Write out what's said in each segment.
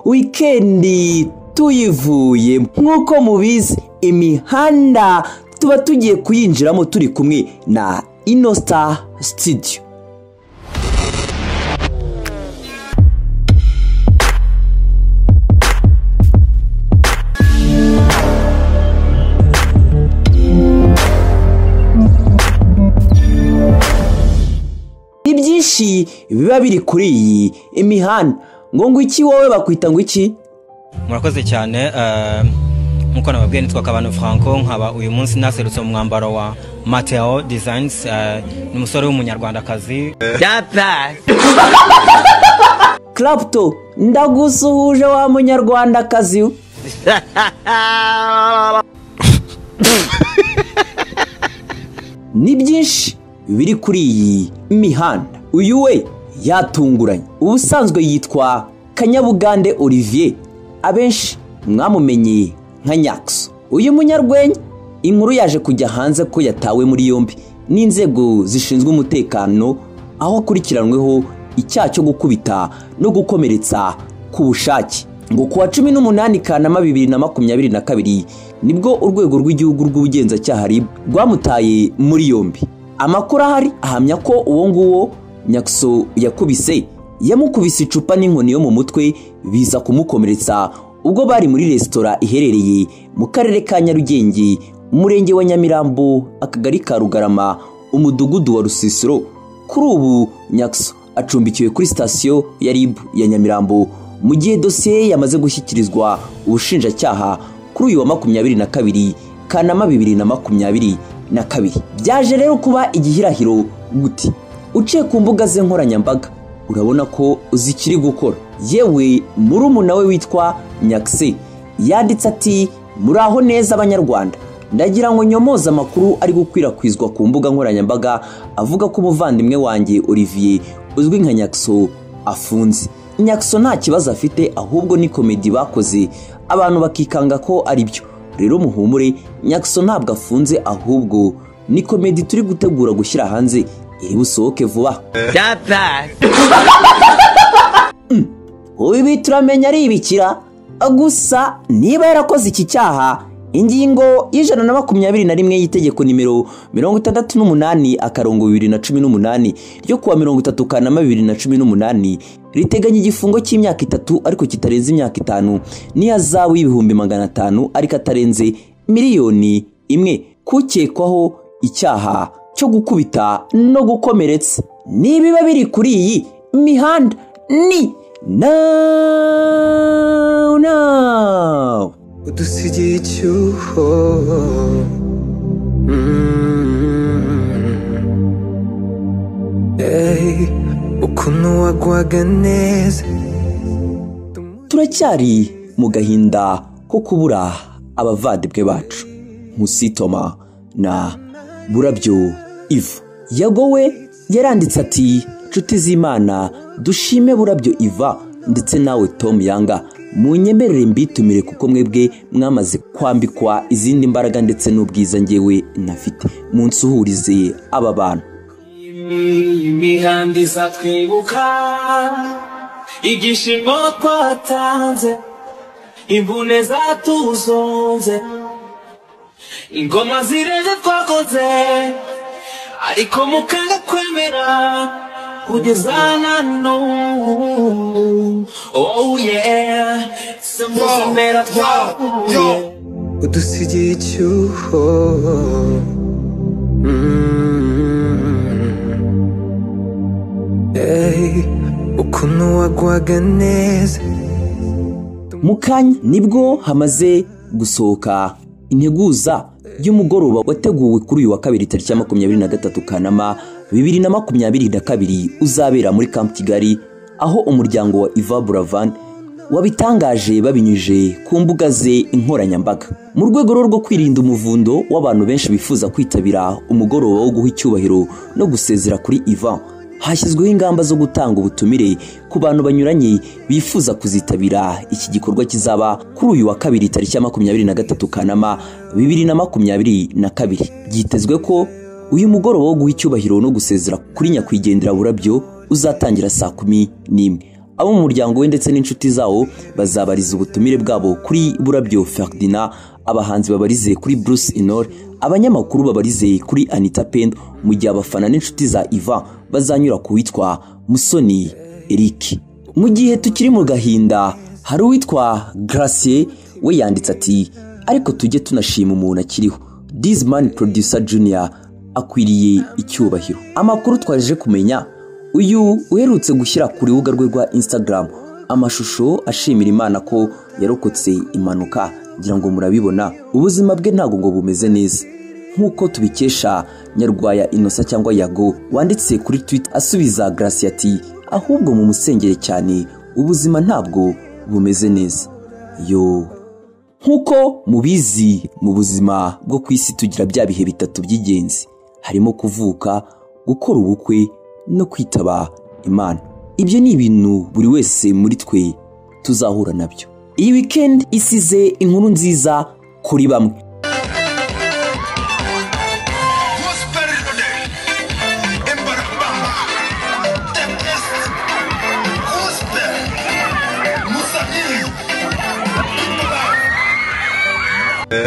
wikendi tuyivuye nk'uko mubizi imihanda tuba tugiye kuyinjiramo turi kumwe na inosita sitidiyo ibyinshi biba biri kuri iyi imihanda ngo ngo iki wowe bakwita ngo iki murakoze cyane nk'uko nababwiye nitwa kabano franco nkaba uyu munsi naserutse mu mwambaro wa mateo designs ni umusore w'umunyarwandakazi karaputo ndagusuhuje wa munyarwandakazi we. ni byinshi biri kuri iyi mihanda uyu we yatunguranye ubusanzwe yitwa kanyabugande olivier abenshi mwamumenye nka nyakso uyu munyarwenya inkuru yaje kujya hanze ko yatawe muri yombi n'inzego zishinzwe umutekano aho akurikiranyweho icyaha cyo gukubita no gukomeretsa ku bushake ngo ku wa cumi n'umunani kanama bibiri na makumyabiri na kabiri nibwo urwego rw'igihugu rw'ubugenzacyaha RIB rwamutaye muri yombi amakuru ahari ahamya ko uwo nguwo nyakso yakubise yamukubise icupa n'inkoni yo mu mutwe biza kumukomeretsa ubwo bari muri resitora iherereye mu karere ka nyarugenge umurenge wa nyamirambo akagari ka rugarama umudugudu wa rusisiro kuri ubu nyakso acumbikiwe kuri sitasiyo ya rib ya nyamirambo mu gihe dosiye ye yamaze gushyikirizwa ubushinjacyaha kuri uyu wa makumyabiri na kabiri kanama bibiri na makumyabiri na kabiri byaje rero kuba igihirahiro guti uciye ku mbuga ze nkoranyambaga urabona ko zikiri gukora yewe murumuna we witwa nyakise yanditse ati muraho neza abanyarwanda ndagira ngo nyomoze amakuru ari gukwirakwizwa ku mbuga nkoranyambaga avuga ko umuvandimwe wanjye olivier uzwi nka nyakso afunze nyakso nta kibazo afite ahubwo ni komedi bakoze abantu bakikanga ko ari byo rero muhumure nyakso ntabwo afunze ahubwo ni komedi turi gutegura gushyira hanze iri busohoke vuba Mm, ibi turamenya ari ibikira gusa niba yarakoze iki cyaha ingingo y'ijana na makumyabiri na rimwe y'itegeko nimero mirongo itandatu n'umunani akarongo bibiri na cumi n'umunani ryo kuwa mirongo itatu kanama bibiri na cumi n'umunani riteganya igifungo cy'imyaka itatu ariko kitarenze imyaka itanu n'ihazabu y'ibihumbi magana atanu ariko atarenze miliyoni imwe kukekwaho icyaha cyo gukubita no gukomeretsa nibiba biri kuri iyi mihanda ni now now udusigiye icyuho Mm. Hey, ukuntu wagwaga neza turacyari mu gahinda ko kubura abavandimwe bacu nkusitoma na burabyo iva yagowe yaranditse ati nshuti z'imana dushime burabyo iva ndetse nawe tom yanga munyemerere mbitumire kuko mwebwe mwamaze kwambikwa izindi mbaraga ndetse n'ubwiza ngewe nafite munsuhurize aba bantu imihanda izatwibuka igishimo twatanze imvune zatuzonze ingoma zirenze twakoze ariko mukanga kwemera kugeza na n'ubu oh yeah si mu mpera twahuye udusigiye icyuho Mm. Hey, ukuntu wagwaga neza mu kanya nibwo hamaze gusohoka integuza y'umugoroba wateguwe kuri uyu wa kabiri tariki ya makumyabiri na gatatu kanama bibiri na makumyabiri na kabiri uzabera muri Camp Kigali aho umuryango wa Iva Buravan wabitangaje babinyujije ku mbuga ze inkoranyambaga mu rwego rero rwo kwirinda umuvundo w'abantu benshi bifuza kwitabira umugoroba wo guha icyubahiro no gusezera kuri Ivan hashyizweho ingamba zo gutanga ubutumire ku bantu banyuranye bifuza kuzitabira iki gikorwa kizaba kuri uyu wa kabiri tariki ya makumyabiri na gatatu kanama bibiri na makumyabiri na kabiri byitezwe ko uyu mugoroba wo guha icyubahiro no gusezera kuri nyakwigendera burabyo uzatangira saa kumi n'imwe abo mu muryango we ndetse n'inshuti zawo bazabariza ubutumire bwabo kuri burabyo Ferdinand abahanzi babarize kuri Bruce Inor abanyamakuru babarize kuri Anita Pendo mu gihe abafana n'inshuti za Ivan bazanyura ku witwa Musoni Eric mu gihe tukiri mu gahinda hari uwitwa Gracier we yanditse ati ariko tujye tunashima umuntu akiriho This man producer junior akwiriye icyubahiro amakuru twaje kumenya uyu uherutse gushyira ku rubuga rwe rwa instagram amashusho ashimira imana ko yarokotse impanuka ngira ngo murabibona ubuzima bwe ntabwo ngo bumeze neza nk'uko tubikesha nyarwaya inosa cyangwa yago wanditse kuri twitter asubiza gracia ati ahubwo mu musengere cyane ubuzima ntabwo bumeze neza yo nk'uko mubizi mu buzima bwo ku isi tugira bya bihe bitatu by'ingenzi harimo kuvuka gukora ubukwe no kwitaba imana ibyo ni ibintu buri wese muri twe tuzahura nabyo iyi wikendi isize inkuru nziza kuri bamwe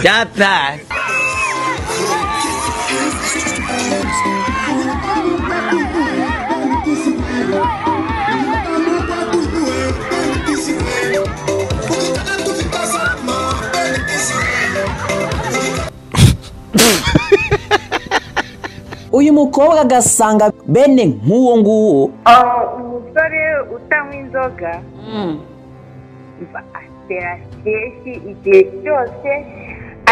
Not bad. uyu mukobwa agasanga bene nk'uwo nguwo umusore utanywa inzoga mva atera kenshi igihe cyose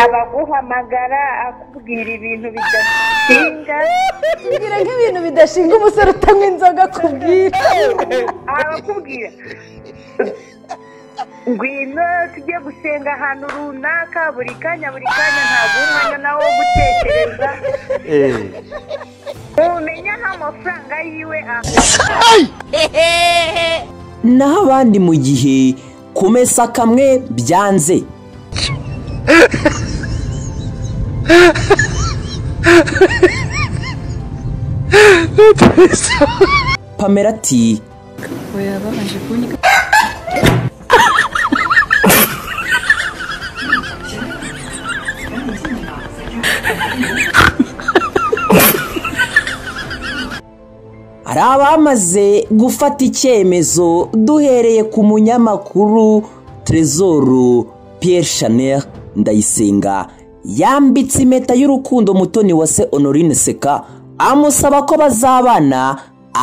abaguhamagara akubwira ibintu bidashinga Kugira nk'ibintu bidashinga umusore utanywa inzoga kubwira abakubwira ngwino tujye gusenga ahantu runaka buri kanya buri kanya ntabwo umwanya nawo wo gutekereza umenya nk'amafaranga yiwe aha naho abandi mu gihe kumesa kamwe byanze pamela ati hari abamaze gufata icyemezo duhereye ku munyamakuru Trezor Pierre Chanel Ndayisenga yambitse impeta y'urukundo mutoni wa se Honorine Seka amusaba ko bazabana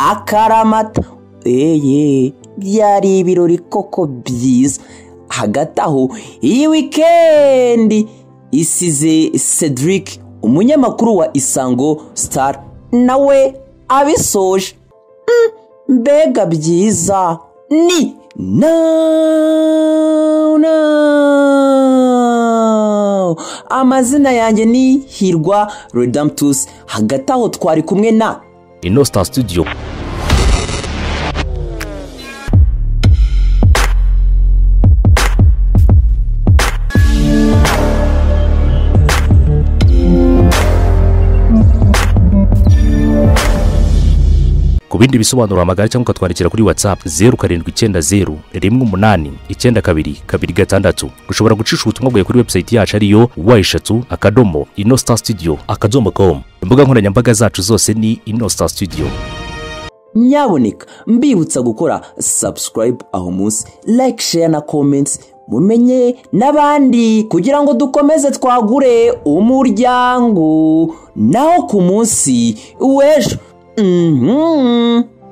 akaramata eye byari ibirori koko byiza hagati aho iyi wikendi isize Cedric umunyamakuru wa Isango Star nawe abisoje mbega byiza ni now now amazina yanjye ni hirwa redemptus hagati aho twari kumwe na Inostar Studio. ku bindi bisobanuro amagare cyangwa ukatwandikira kuri whatsapp zeru karindwi icyenda zeru rimwe umunani icyenda kabiri kabiri gatandatu ushobora gucisha ubutumwa bwawe kuri webusayiti yacu ariyo wa eshatu akadomo inostar studio akadomo com imbuga nkoranyambaga zacu zose ni inostar studio nyaboneka mbibutsa gukora subscribe aho munsi like share na comments mumenye n'abandi kugira ngo dukomeze twagure umuryango naho ku munsi w'ejo Mhm.